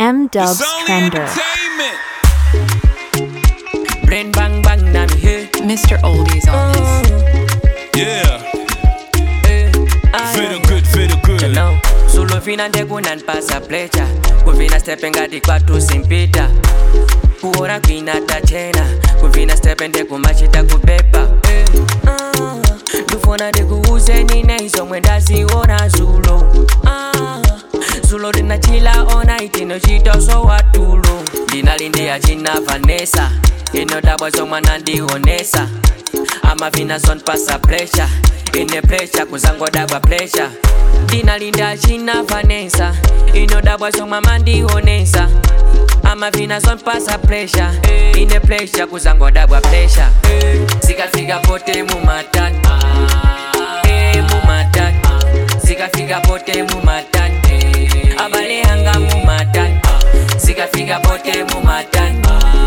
M Dubs It's only Trender. entertainment. Brain bang bang na mi he. Mr. Oldies on this. Yeah, eh, ah, feel good, feel good. Now, solo fina ndekunanipasa plecha kuvina stepe ngati kwatu simpita kuona kwina tachena kuvina stepe ndekumachita kupepa eh, ah, ndufuna ndikuuzeni neizomwe ndaziona zulo ah, zulo ndinachila ona itinochitoso watulo ndinalindiya china vanesa inodabwa zomwe nandionesa amavina zonpasa pressure ine pressure kuzangodabwa pressure ndinalinda china vanesa inodabwa zomwe amandionesa amavina zonpasa pressure ine pressure kuzangodabwa pressure zikafika pote mumatani Eh, mumatani zikafika pote mumatani abale anga mumatani zikafika pote mumatani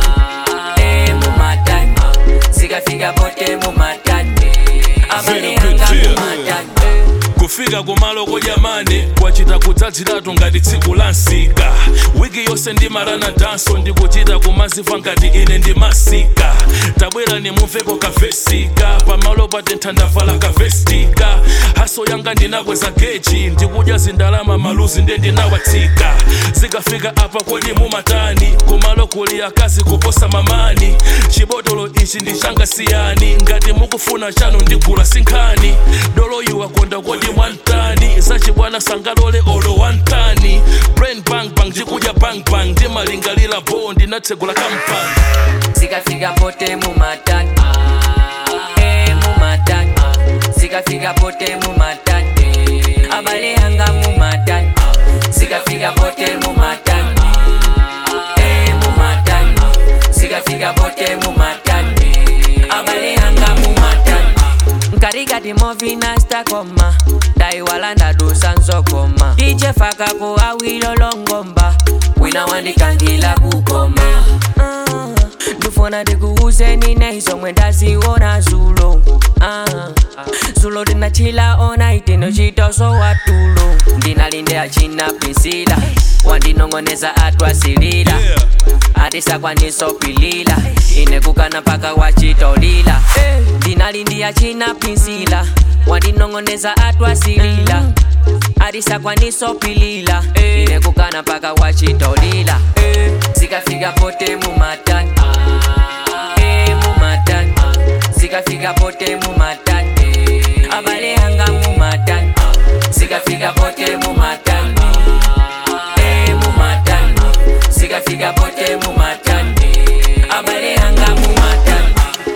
Eh, mumatani zikafika pote mumatani abale Feel good, anga feel good. mumatani kufika kumaloko jamani kwachita kudzadziratu ngati tsiku la nsika wiki yonse ndimalana danso ndikuchita kumaziva ngati ine ndimasika tabwera nimumveko kavesika pamalo patentha ndavala kavestika haso yanga ndinakweza geji ndikudya zindalama maluzi nde ndinawatsika zikafika apa kodi mumatani kumalo kuli akazi kuposa mamani chibotolo ichi ndichanga siyani ngati mukufuna chanu ndigula sinkhani doloyu wakonda kodi mwantani zachibwana sangalole olo wantani brain bang bang ndikudya bang bang ndimalingalira bo ndinatsegula kampani zikafika pote mumatani Eh, mumatani zikafika pote mumatani abale anga mumatani zikafika pote mumatani Eh, mumatani zikafika pote mumatani abale anga mumatani nkarikati movina stakoma ndaiwala ndadusa nzokoma ichefakako awilolongomba wina wandikangila kukoma Ah, ndufuna ndikuuzeni neizomwe ndaziona zulo Ah, zulo ndinachila ona itinochitoso watulo ndinalindea china pinsila wandinong'oneza atwasilila Yeah. atisakwaniso-pilila inekukana mpaka wachitolila ndinalindiya china pinsila wandinong'oneza atwasilila atisakwaniso-pilila inekukana mpaka wachitolila zikafika pote mumatani Eh, mumatani zikafika pote mumatani abale anga mumatani zikafika pote mumatani Eh, mumatani zikafika pote mumatani abale anga mumatani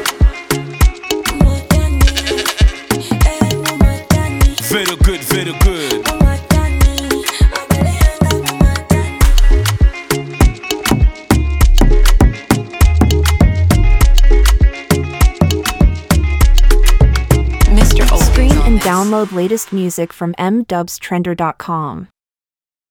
Feel good, feel good. Mr. Oldies Stream on and this. download latest music from mdubstrender.com.